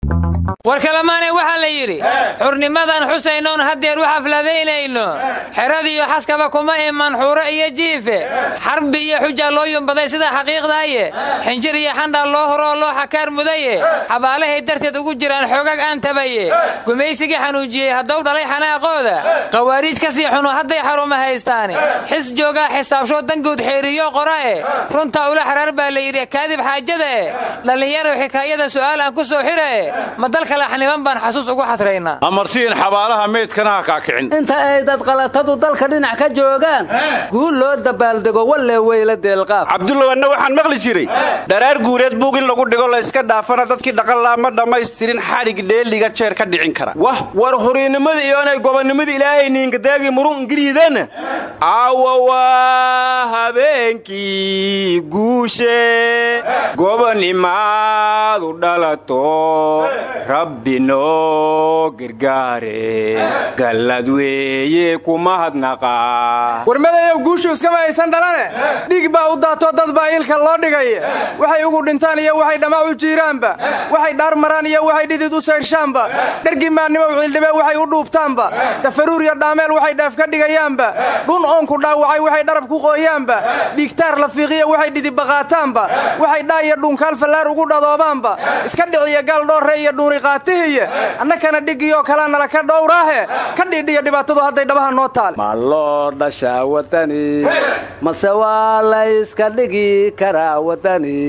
war kalamaanay waxaa la yidhi xurnimadan xusaynoon haddeer u xafladaynayno xeradiiyo xaskaba kuma iman xuuro iyo jiife xarbi iyo xujaa loo yumbaday sida xaqiiqdaaye xinjir iyo xandhaa loo horoo loo xakaar mudaye xabaalahay darteed ugu jiraan xoogag aan tabaye gumaysigii xanuujiyey haddou dhalay xanaaqooda qawaariij ka sii xuno hadday xaruma haystaani xis joogaa xisaabshoo danguud xeeriyo qora e runtaa ula xaraar baa la yidhi kaadib xaajada e dhallinyarow xikaayada su'aal aan ku soo xira e ma dalka laxniman baan xasuus ugu xadraynaa amartiin xabaalaha meydkana ha kaakicin inta ay dadqalatadu dalka dhinac ka joogaan guul loo dabaaldego walle weyla deelqaab cabdullow anna waxaan maqli jiray dharaar guureed buug in lagu dhigo la yska dhaafana dadkii dhaqanlaa ma dhammaystirin xadhig dheeliga jeer ka dhicin kara wah war horiinnimada iyoonay gobonnimada ilaahay niinkadaagi murun ingiriidana aawa waa habeenkii guushe gobonnimaadu dhalato rabbi noo gargaare gallad weeye kuma hadnaqa warmadayow guushu iskama aysan dhalane dhig baa u daato dad baa ilka loo dhigaya waxay ugu dhintaan iyo waxay dhamac u jiiraanba waxay dhaar maraan iyo waxay dhidid u sayrshaanba dhergi maannimow cildhibe waxay u dhuubtaanba dafaruur iyo dhaameel waxay dheef ka dhigayaanba dhun oonku dhaawacay waxay dharab ku qooyaanba dhigtaar la fiiqiya waxay dhidibaqaataanba waxay dhaa iyo dhuunkaal fallaar ugu dhadoobaanba iska dhiciya gaal dhoorre iyo dhuuni qaatihiya annakana dhigiyoo kalaa nala ka dhowraahe ka dhiidhiya dhibaatadu hadday dhabaha noo taale ma loo dhashaa wadani mase waa la yska dhigi karaa wadani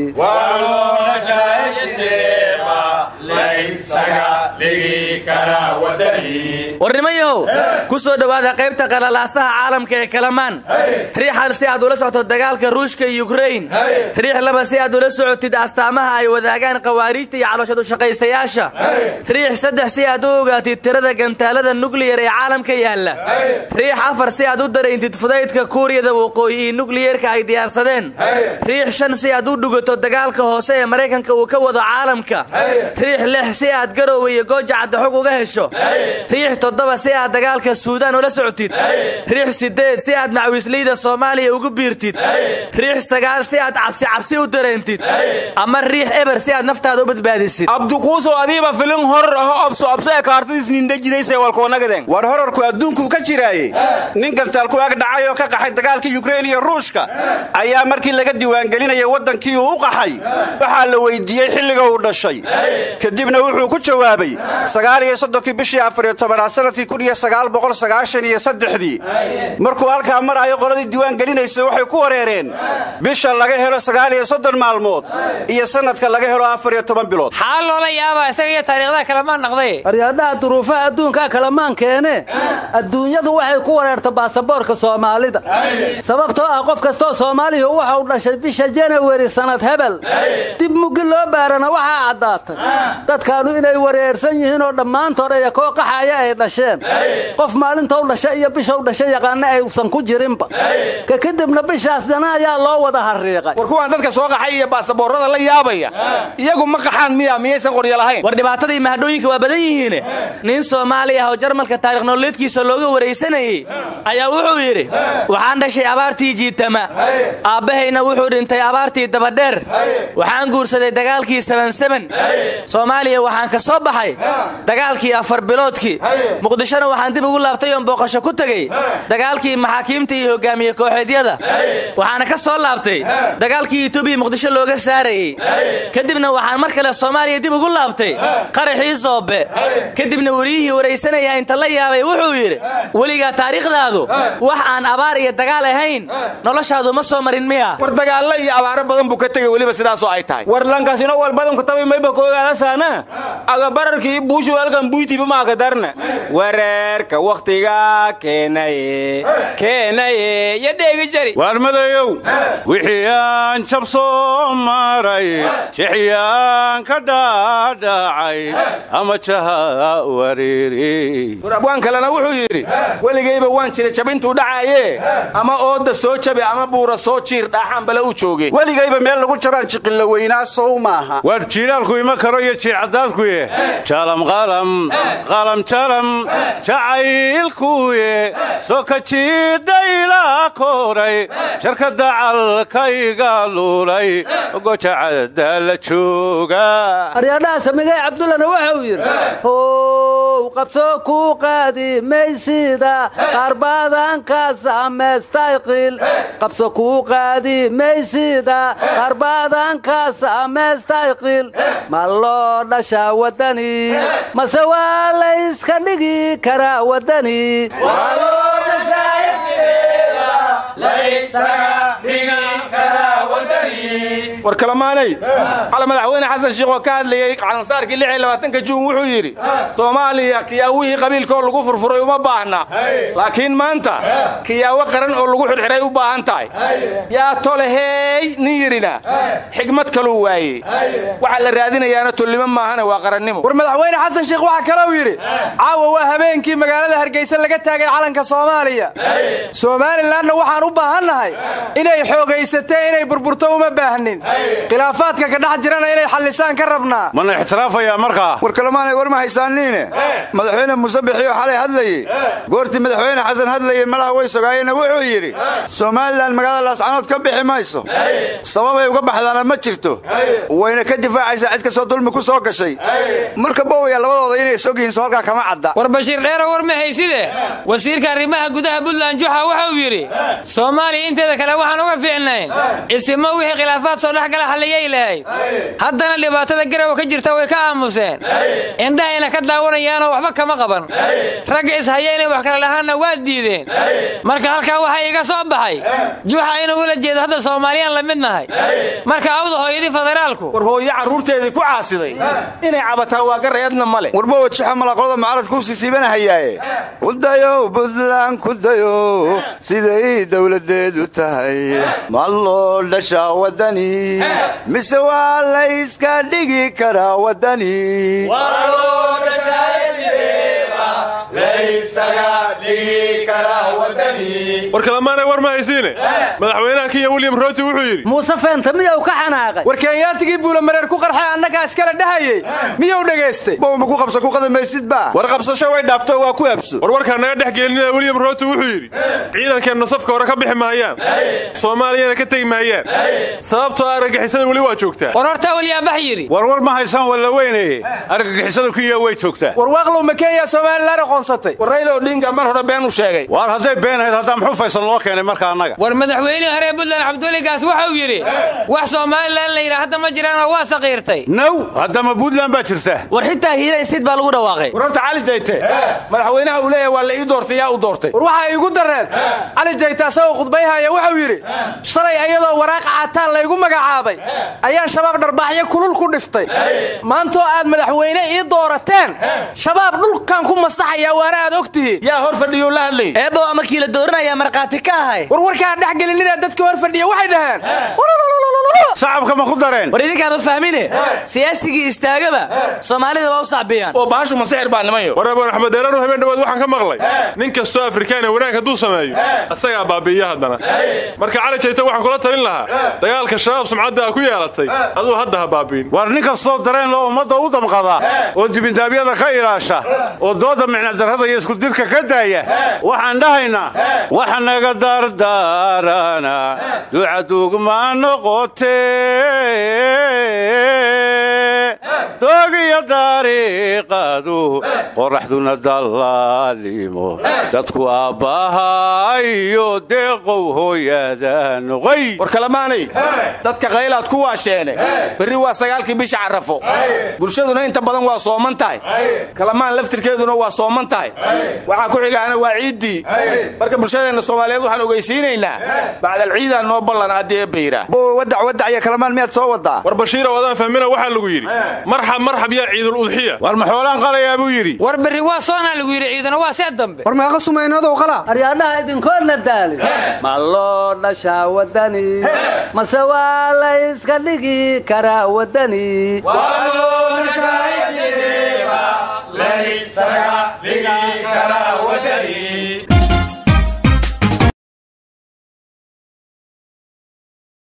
warnimayahow ku soo dhowaada qaybta qalalaasaha caalamka ee kalamaan riix hal si aad ula socto dagaalka ruushka iyo yukrain riix laba si aad ula socotid astaamaha ay wadaagaan khawaariijta iyo calooshadu shaqaystayaasha riix saddex si aad u ogaatid tirada gantaalada nukliyar ee caalamka yaalla riix afar si aad u darayntid fudaydka kuuriyada waqooyi iyo nukliyerka ay diyaarsadeen riix shan si aad u dhugato dagaalka hoose ee maraykanka uu ka wado caalamka riix lix si aad garoowe iyo gooja caddaxog uga hesho riix toddoba si aad dagaalka suudaan ula socotid riix siddeed si aad macwiisleyda soomaaliya ugu biirtid riix sagaal si aad cabsi cabsi u dareentid ama riix eber si aad naftaada u badbaadisid abdukuusow adiiba filin horor aho obso obso ee kaartadiis nindhajidayse walkoonagaden war horarku adduunkuu ka jiraaye nin gantaal ku ag dhacay oo ka qaxay dagaalka yukrein iyo ruushka ayaa markii laga diiwaangelinaya waddankii uu u qaxay waxaa la weyddiiyey xilliga uu dhashay kadibna wuxuu ku jawaabay sagaal iyo soddonkii bishii afariyo tobanaad sanadkii kun iyo sagaal boqol sagaashan iyo saddexdii markuu halkaa maraayo qoladii diiwaangelinaysa waxay ku wareereen bisha laga helo sagaal iyo soddon maalmood iyo sannadka laga helo afar iyo toban bilood xaal loola yaabaa isaga iyo taariikhdaha kalamaan naqday aryaadhaha duruufaha adduunkaa kalamaan keene adduunyadu waxay ku wareerta baasaboorka soomaalida sababtoo ah qof kastoo soomaaliya waxa uu dhashay bisha janawari sannad hebel dib muggi loo baarana waxaa caddaatay dadkaannu inay wareersan yihiin oo dhammaantood aya koo qaxaya ay dhasheen qof maalintou dhasha iyo bishow dhasha yaqaana aysan ku jirinba ka kadibna bishaasdana ayaa loo wada harriiqay war kuwaan dadka soo qaxay iyo baasaboorrada la yaabaya iyagu ma qaxaan miya miyaysan qoryo lahayn war dhibaatada iyo mahadhooyinka waa badan yihiine nin soomaali ah oo jarmalka taarikh nololeedkiisa looga waraysanayey ayaa wuxuu yidhi waxaan dhashay abaartii jiitama aabbahayna wuxuu dhintay abaartii dabadheer waxaan guursaday dagaalkii sabansaban soomaaliya waxaan ka soo baxay dagaalkii afar biloodkii muqdishona waxaan dib ugu laabtay oon booqasho ku tegey dagaalkii maxaakiimta iyo hogaamiye kooxeedyada waxaana ka soo laabtay dagaalkii etoobiya muqdisho looga saarayey kadibna waxaan mar kale soomaaliya dib ugu laabtay qaraxii soobe kadibna weliyihii waraysanaya inta la yaabay wuxuu yidhi weligaa taariikhdaadu wax aan abaar iyo dagaal ahayn noloshaadu ma soo marin miya war dagaallo iyo abaaro badan buu ka tegey weliba sidaasoo ay tahay war lankaasino wal badanku tabi mayba koogaadasaana agabararkii buushu halkan buytiba maaka darna wareerka wakhtiga keenaye keenaye yo dheegi jari waarmadayow wixii aan jab soo maray jixyaan ka dhaadhacay ama jaha wariiri war abwaan kalena wuxuu yidhi weligayba waan jira jabintuu dhacaaye ama ooda soo jabe ama buura soo jiir dhaaxaan bale u jooge weligayba meel lagu jabaan jiqilla weynaa sow maaha waar jiilaalku ima karo iyo jiircadaadkuye jaalam qaalam qalamjalam jacaylkuye soka jiidayla koray jarka dacalkayga luulay gojacada la jooga aryaadhaha samigay cabdullana waxau yidhi how qabso ku qaadi maysida qaarbaadanka samaystayqil qabso ku qaadi maysida qaarbaadanka samaystayqil ma loo dhashaa waddani mase waa layska dhigi karaa waddani war kalamaanay cala madaxweyne xasan shiikh oo ka hadlayey calansaarkii lix iyo labaatanka juun wuxuu yidhi soomaaliya kiyaawihii qabiilkaoo lagu furfuray uma baahna laakiin maanta kiyaawo qaran oo lagu xidhxidhay u baahan tahay yaa toleheey nin yidhina xigmad kaluu waayey waxa la raadinayaana tolnimo maahane waa qarannimo war madaxweyne xasan sheikh waxaa kalou yidhi caawa waa habeenkii magaalada hargeysa laga taagay calanka soomaaliya somalilanna waxaan u baahannahay inay xoogaysatee inay burburto uma baahnin khilaafaadka ka dhex jirana inay xallisaan ka rabnaa mana ixtiraafayaa markaa war kalemaanay war ma haysaaniine madaxweyne muuse bixiyo xalay hadlayey goortii madaxweyne xasan hadlayey malaha way sogaayeenna wuxuu yidhi somalilan magaalada laascanood ka bixi mayso sababay uga baxdaana ma jirto wayna ka difaacaysaa cid kastoo dulmi ku soo gashay marka bowaya labadooda inay sog yihiin soo halkaa kama cadda war bashiir dheero war ma hayside wasiirka arrimaha gudaha puntland juxa waxauu yidhi soomaaliya inteeda kale waxaan uga fiicnayn isimo wixii khilaafaad soo dhex gala xalliyay lahayd haddana dhibaatada garowa ka jirta way ka aamuseen indhahayna ka daawanayaanoo waxba kama qaban ragga ishaya inay wax kala lahaanna waa diideen marka halkaa waxaa iga soo baxay juxa inuu ula jeedo hadda soomaaliyaan la mid nahay marka awda hooyadii federaalku war hooyo carruurteedii ku caasiday inay cabataa waa garayadna male warbowa juxa malaqolada mucaaradka u siisiibanahayaaye kudayow buntland kudayow siday dowladeedu tahay ma loo dhashaa waddani mise waa layska dhigi karaa waddani war kalamaanay war ma haysiine madaxweynaha kenya william rooti wuxuu yidhi muuse feenta miyuu ka xanaaqay war kenyaatigii buulamareer ku qarxay annagaa iskala dhahayey miyuu dhegaystay bow ma ku qabsa ku qadamaysidba war qabsasho way dhaafto waa ku abso war warkaa naga dhex gelinina william rooti wuxuu yidhi ciidankeenna safka hore ka bixi mahayaan soomaaliyana ka tegi mahayaan sababtoo argagixisada weli waa joogtaa war hortaa waliyaabax yidhi warwar ma haysaan walla weynaye argagixisada kenya way joogtaa war waaqlow ma kenya somalilan aqoonsatay war raylo odhinga mar hore been u sheegay waar hadday beenahayd haddaa muxuu faysal loo keenay marka annaga war madaxweynihii hore ee puntland cabduligaas waxau yidhi wax somalilan la yidhaa hadda ma jiraanoo waa saqiirtay naw haddama puntland baa jirta war xitaa hiira istiid baa lagu dhawaaqay war horta cali jayte madaxweynaha uu leeyahay waa la ii doortay yaa u doortay war waxaa iigu dareen cali jayta asagoo khudbayhaya wuxuu yidhi shalay ayadoo waraaqa cataan laygu magacaabay ayaan shabaab dharbaaxyo kulul ku dhiftay maantoo aad madaxweyne ii doorateen shabaab dhulkan ku masaxaya waana aad og tihiin yaa hor fadhiyuu la hadlay eebbow ama kiila dooranaya markhaati ka ahay war warkaa dhex gelinina dadka hor fadhiya waxay dhaheen sacabka ma ku dareen war idinkaama fahmine siyaasigii istaagaba soomaalida waa u sacbiyaan oo baashu masixir baa nimayo war abaan axmed deeraanu habeen dhawaad waxaan ka maqlay nin kastoo afrikaana wanaag hadduu sameeyo asagaa baabi'iya haddana marka cali jayta waxaan kula talin lahaa dagaalka shabaab sumcadda a ku yeelatay aduu hadda ha baabi'in war nin kastoo dareen loo ummadda u damqada oo dibindaabyada ka ilaasha oo dooda micnadarrada iyo iskudirka ka daaya waxaan dhahaynaa waxa naga dardaarana ducadugma noqotee doogiyo dariiqadu qoraxduna dallaalimo dadku aabbahayo deeqow hooyada noqoy war kalamaanay dadka qaylaad ku waasheene berri waa sagaalkii bisha carrafo bulshaduna inta badan waa sooman tahay kalamaan laftirkeeduna waa sooman tahay waxaa ku xigaana waa ciiddii marka bulshadeenna soomaaliyeed waxaan ogeysiinaynaa bacdal ciidaa noo ballan haddii eebba yidhaah bow wadac wadac iyo kalamaan miyaad soo wadaa war bashiirow adaan fahmina waxaa lagu yidhi marxab marxab yaa ciidul udxiya war maxoolaan qalayaa buu yidhi war berri waa soonaa lagu yidhi ciidana waa see dambe war meeqa sumaynadow qala aryaadhaha idinkoodna daalin ma loo dhashaa waddani mase waa layska dhigi karaa waddani